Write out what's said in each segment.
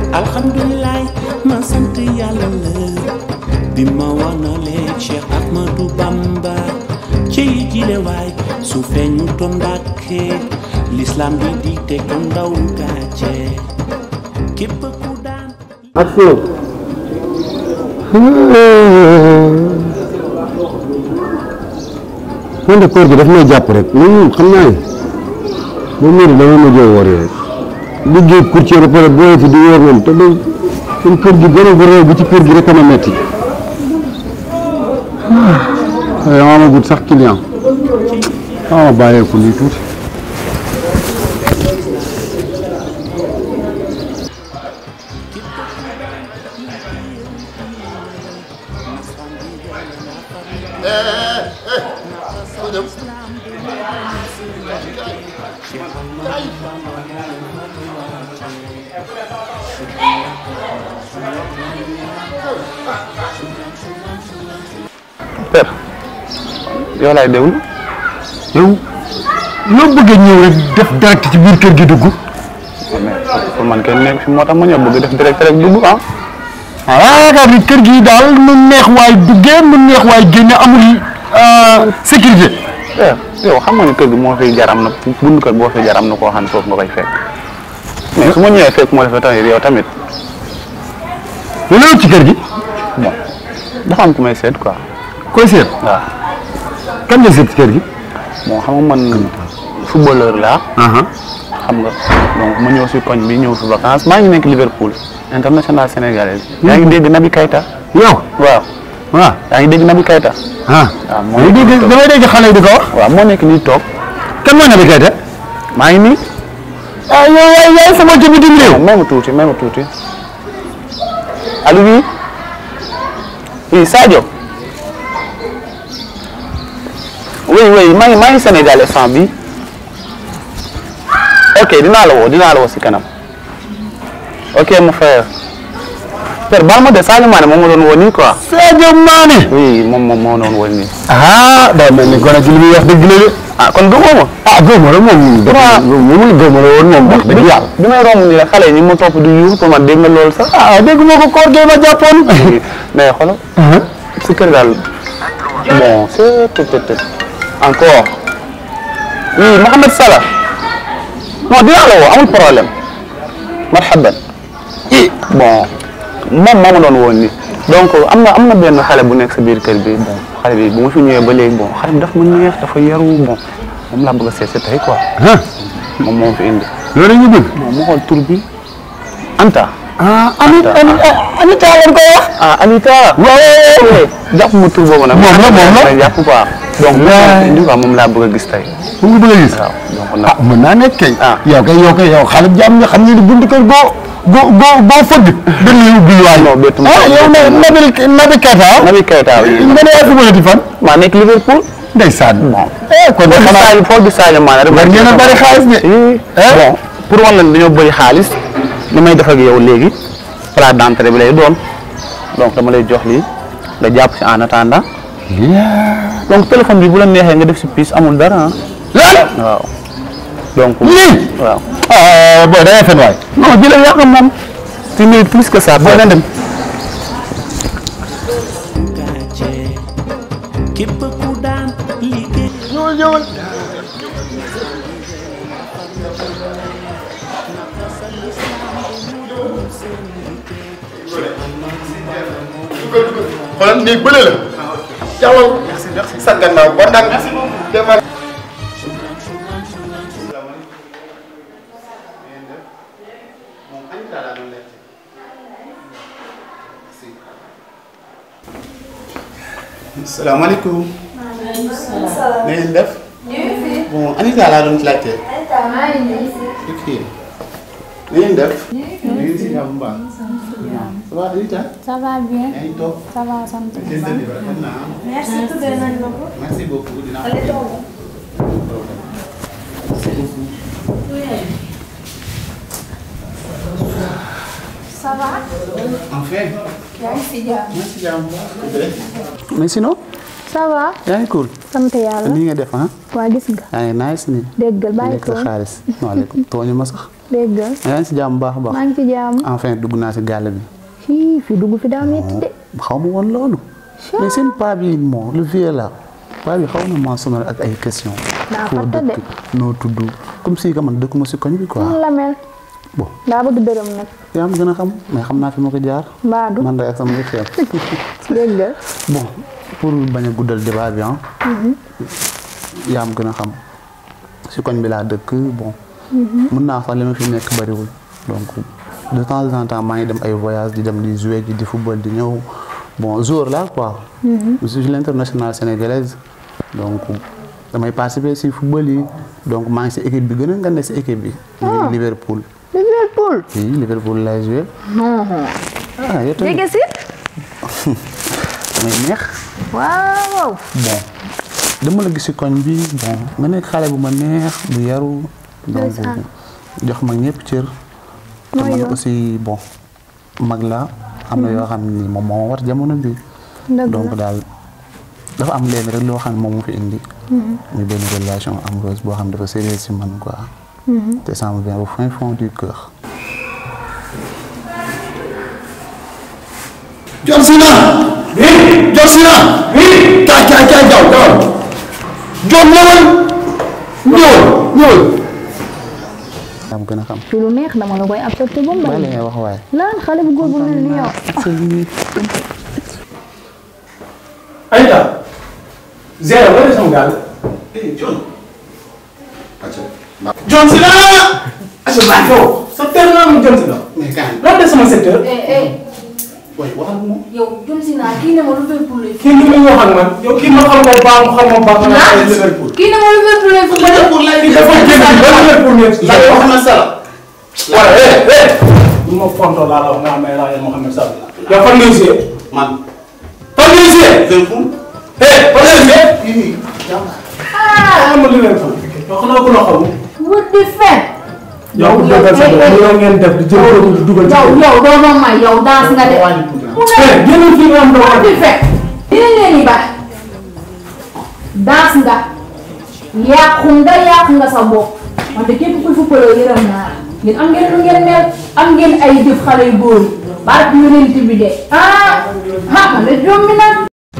alhamdulilah ma sant yàlla la bi ma wanalee Cheikh Ahmadou Bamba ci jile waay su feeñu toon Mbàkke l'islam bi di te ko ndaw gàcce képp ku daan Action. man de koor gi daf may jàpp rek man moom xam naa ne moom mii dama mujjee woor yi rek liggéey courtier ba pare booy fi di woor moom te day suñ kër gi gën a bu réew bi ci kër gi rek a ma metti waaye dama amagut sax client dama ma bàyyeeku lii tuuti père yow laay déglu yow loo bëgg a ñëw rek def direct ci biir kër gi dugg mais pour man kenn nekk fi moo tax ma ñëw bëgg def direct rek dugg ah ah yaakaar ni kër gi daal nu neex waay duggee nu neex waay génne amul sécurité père yow xam nga ni kër gi moo fiy jaram na bund kër boo fiy jaram na koo xam ne foofu nga koy fekk mais su ma ñëwee fekk moo defee tamit yow tamit lu la ci kër gi bon dafa am ku may seet quoi koy seet waaw kan nga seet ci kër gi bon xam nga man footballeur laa xam nga donc ma ñëw si koñ bi ñëw fi vacances maa ngi nekk Liverpool international sénégalais yaa ngi dégg Naby Keita yow waaw waaw yaa ngi dégg Naby Keita ah waaw moo damay nekk dégg nii toog damay dégg xale yi di ko wax waaw moo nekk nii toog kan moo Naby Keita maa ngi nii ah yow yaay yaay sama ci bitim réew may ma tuuti may ma tuuti allo oui oui Sadio oui oui maa ngi maa ngi Sénégal instant bi ok dinaa la woo dinaa la woo si kanam ok mon frère père baal ma de Sadio Mané moom ma doon woo nii quoi Sadio Mané oui moom moom moo doon woo nii ah daa mel ni gone ci li muy wax dëgg la de ah kon gëmoo ma ah góob la moom Waaw. moom góob la woon moom wax dëgg yàlla bi may romb nii la xale yi ñu ngi ma topp di yuux pour man dégg nga loolu sax ah dégg moo ko koor gee ma jàppoon mais xoolal si kër daal bon c'est tout tout encore oui Mohamed Salah non dinaa la woo amul problème marhaban i bon moom moo ma doon woon ni donc am na am na benn xale bu nekk sa biir kër bi bon xale bi bu ma fi ñëwee ba léegi bon xale bi dafa ma neex dafa yaru bon moom laa bëgg a seet si tey quoi ah moom moo fi indi loolu ñu bëgg bon mu xool tur bi Anta ah Anita Anita lañ koy wax ah Anita waaw jàpp ma tur boobu nag Moom la, moom la. jàpp quoi donc moom moo fi indi quoi moom laa bëgg a gis tey mu ngi bëgg a gis waaw donc ah nag mën naa nekk kay Ah. yow kay yow kay yow xale jàmm nga xam ne ni buntu kër boo boo boo boo fëgg dañ lay ubbi waay Non, bettu ma. ah yow na Naby Naby Keita Naby Keita oui. nga ne yaa fi mënati fan maa nekk Liverpool ndeysaan bon eh kon de foo gis xanaa Sadio foo gis Sadio Mané rek war ngeen a bari xaalis de Eh, bon pour wan la ne dañoo bëri xaalis li may def ak yow léegi plat d'entrée bi lay doon donc dama lay jox lii nga jàpp si en attendant donc téléphone bi bu la neexee nga def si pièce amul dara ah waaw donc lii waaw ah booy da ngay fen waay non bi la yàq moom tu mérites plus que ça boo na dem gàcce képp ku daan liggéey ñëwal ñëwal xoolal néeg bële la. jaww sa gannaaw ba ndànk. demal. salaamaaleykum. na ngeen def. bon Anita laa doon laajte. ok. na ngeen def. na ngeen si jàmm bu baax. ça va Anita. Ça va bien. yaa ngi toog. Ça va sant. seen dënnu bi rafet na ah. Merci tuddee nañ ma ko. merci beaucoup dinaa Allez toog. merci beaucoup. Ça va. enfin. yaa ngi si jàmm. maa ngi si jàmm bu baax. mais sinon Ça va. yaa ngi cool sant yàlla. ni nga def ah waa gis nga. yaa ngi nice ni déggal bàyyi lekk sa ko. xaalis waaleykum tooñu ma sax dégg nga yaa ngi si jàmm bu baax a baax maa ngi ci jàmm enfin dugg naa si gàll bi fii fii dugg fi daa metti de xaw ma woon loolu mais seen paa bi moo le vieux là paa bi xaw na maa sonal ak ay question Daa foo fàtte de. dëkk noo tudd comme si que man dëkkuma si koñ bi quoi noonu la mel bon daa bëgg dërëm nag yaa ma gën a xam mais xam naa fi ma ko jaar mbaadu man day ak sama yëf dégg nga bon pour bañ a guddal débat bi ah yaa ma gën a xam si koñ bi laa dëkk bon mun naa sax li ma fi nekk bariwul donc de temps en temps maa ngi dem ay voyage di dem di jouer ji di football di ñëw bon joueur là quoi je suis l'international sénégalaise donc damay participer si football yi donc maa ngi si équipe bi gën a ngande si équipe bi muy Liverpool Liverpool oui Liverpool lay jouer ah yow tamit jege si damay neex waaw bon dama la gis ci koñ bi bon nga nekk xale bu ma neex bu yaru donc Ndeysaan. jox ma ñëpp cër te Mooy man yoon. aussi bon mag la am na yoo xam ni moom moo ma war jamono bi dëgg donc la daal dafa am leen rek loo xam ne moom mu fi indi muy benn relation amoureuse boo xam ne dafa sérieux ci man quoi te ça me vient au fin fond du cœur John Cena. oui John Cena. oui. kaay kaay kaay jaww jaww. John ñëwal. ñëwal ñëwal. yaa ma gën a xam ci lu neex dama la koy accepté ba mu bàyyi la bari ngay wax waaye lan xale bu góor bu mel ni yow Aïda. Zéro wala sama gaal. eh John. acca. John Sina. Acha baax yow. sa terme naa mu John Sina. mais kaay. lan de sama secteur. eh eh waaye waxal ak moom. yow John Sina kii ne ma Liverpool lay kii ni muy wax ak man yow kii ma xam ko baax mu xam ma baax ma Ah. ay Liverpool. kii ne ma Liverpool lay football Liverpool lay kii dafa génn ci ba Liverpool ne. laaj Mohamed Salah. waaw eh eh. bu ma fontoo laa la wax nga xam ne laa leen Mohamed Salah. yow fan ngay jouer. man. fan ngay jouer. Liverpool. eh fan ngay jouer. fii nii. ah ma Liverpool. yow xanaa ku la xamul. wut di fen yow ku dëggal sa bopp yow ngeen def di jël ko di dugal ci yow yow doo ma may yow danse nga de mu ne eh génnal fii nga am doo wut di fen dinañ leen di baax danse nga yàqu nga yàqu nga sa bopp wante képp kuy footballeur yërëm naa la ngeen am ngeen lu ngeen mel am ngeen ay jëf xale yu góor yi barke yonent bi de ah ah man de jommi na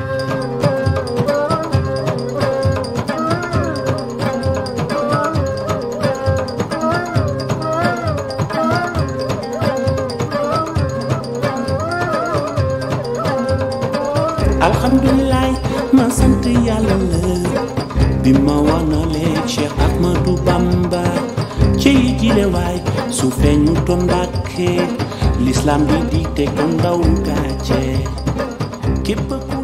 alhamdulilah ma sant yàlla la bi ma wanalee Cheikh Ahmadou Bamba ci jile waay su feeñu toon Mbàkke l'islam bi di te ko ndaw gàcce képp ku